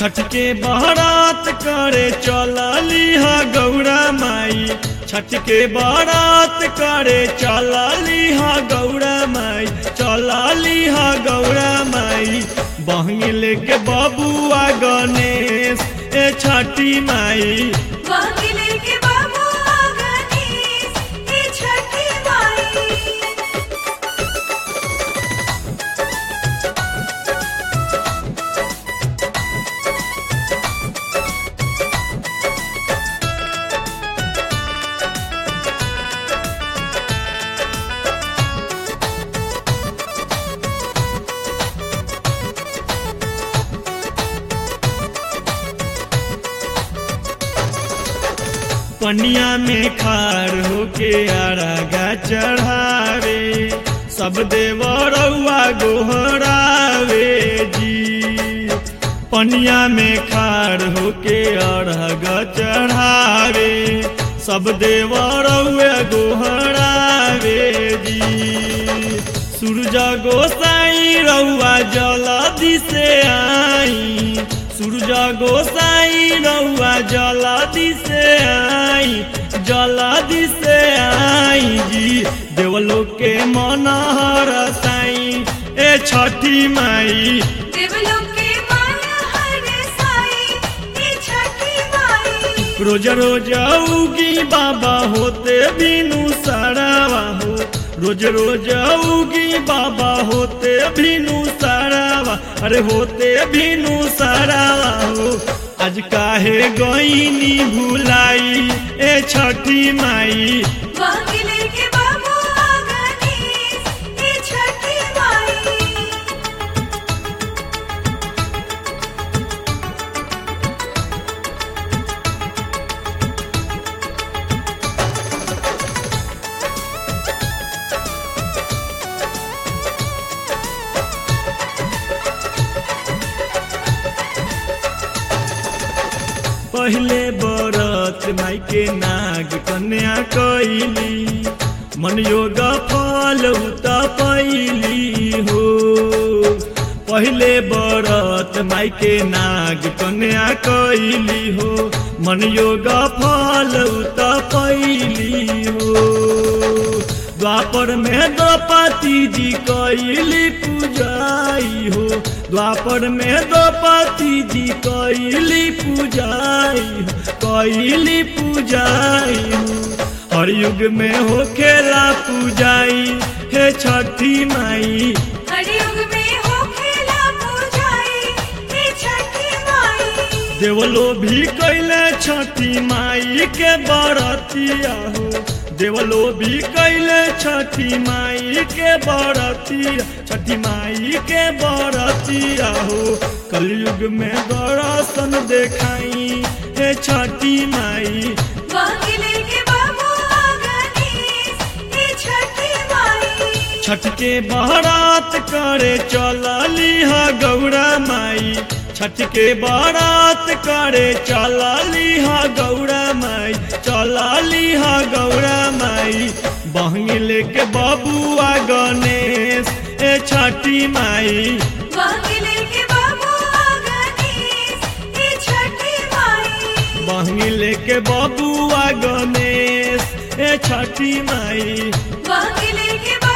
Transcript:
छठ के बारात करे चलली हा गौरा माई छठ के बारात करे चलली हा गौरा माई चलली हा गौरा माई बहंगी लेके बबुआ गणेश ए छठी माई वांगिले के बाबू गणेश हे छठी माई पनिया में खार होके आरागा चढ़ावे सब देवरौआ गोहरावे जी पनिया में खार होके अरग चढ़ावे सब देवरौआ गोहरावे जी सूरज गोसाई रउआ जलदी से आई सूरज गोसाई रउआ जलदी से आई जलदी से आई जी देवलोक के मनहर साई ए छठी माई देवलोक के माया हर साई हे छठी माई रोज रोज उगी बाबा होते बिनु सरावा हो रोज रोज उगी बाबा होते बिनु सरावा अरे होते बिनु सरावा हो आज काहे गईनी भुलाई ए छठी माई वांगिले के बाबू गणेश हे छठी माई पहले बरत माई के नाग कन्या कैली मन योग फल उत पैली हो पहले बरत माई के नाग कन्या कैली हो मन योग फल उत पैली हो द्वापर में द्रौपदी जी कैली पूजाई हो द्वापर में द्रौपदी जी कैली पूजाई हो कैली पूजाई हो हर युग में हो खेला पूजाई हे छठी माई हरियुग में हो खेला पूजाई हे छठी माई देवलो भी कैले छठी माई के बरतिया हो देवलो भी कैले छठी माई के बरतिया छठी माई के बरतिया हो कलयुग में दर्शन देखाई हे छठी माई वांगिले के बाबू गणेश हे छठी माई छठ के बारात करे चलली हा गौरा माई छठ के बारात करे चलली हा गौरा माई चलली हा गौरा माई बहंगी लेके बबुआ गणेश ए छठी माई वांगिले के बाबू गणेश हे छठी माई बहंगी लेके बबुआ गणेश ए छठी माई वांगिले के बाबू